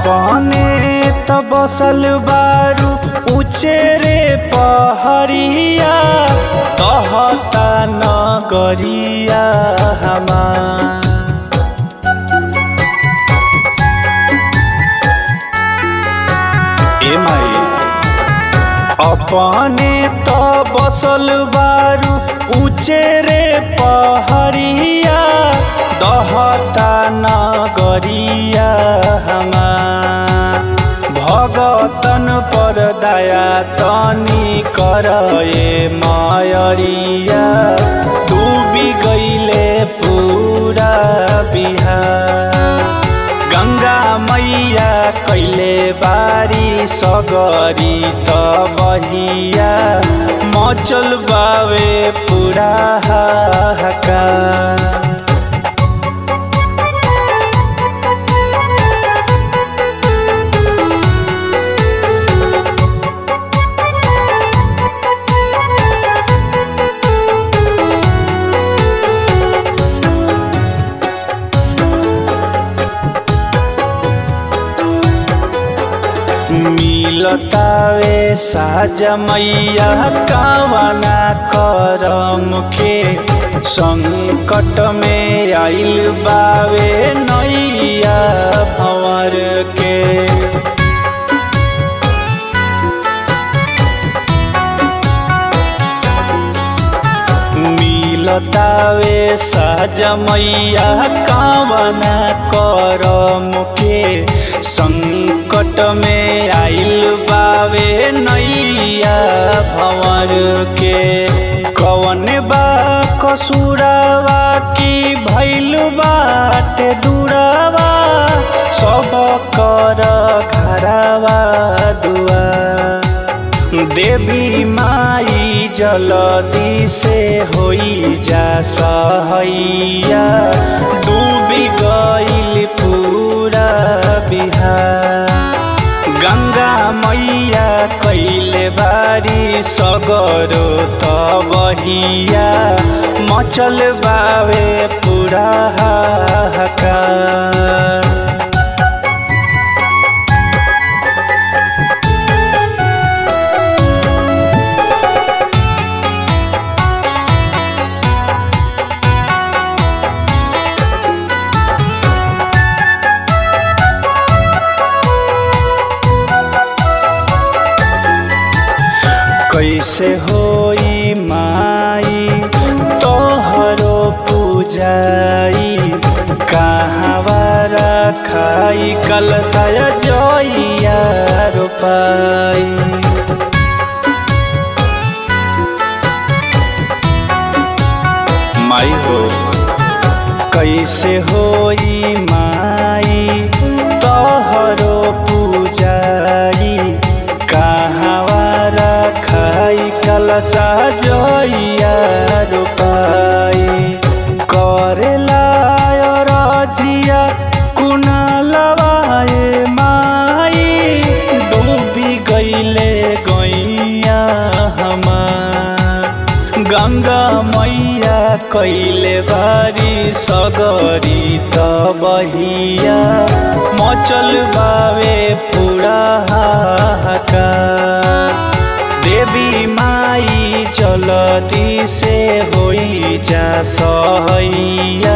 अपने त बसल बारू ऊंचे रे पहरिया कहता नगरिया हमार ए माई अपने त बसल बारू ऊंचे रे पहरिया दहता नगरिया हमार भगतन पर दया तनी कर ए मायरिया डूबी गईले पूरा बिहार गंगा मैया कैले बारी सगरी त बहिया मचल बावे पुरा हाहाकार मिलतावे साजा मैया कावना करम के संकट में आइल बावे नैया भंवर के मिलतावे साजा मैया कावना करम के संकट में आइल बावे नैया भंवर के कवन बा कसुरावा की भैल बाटे दुरावा सब कर घरावा दुआ देवी माई जलदी से होई जा सहैया डूबी गईल पूरा बिहार गंगा मैया कैले बारी सगरो त बहिया मचल बावे पूरा हाहाकार कैसे होई माई तोहरो पूजाई कहाँवारा खाई कलशय जइया रोपाई माई हो कैसे होई माई तोहरो पूजाई कहाँवारा खाई कलशा जइया रोपाई करेला रजिया कुनालवाए माई डूबी गईले गैया हमार गंगा मैया कैले बारी सगरी त बहिया मचल बावे पूरा हाहाकार देवी माई चलती से होई जा सहैया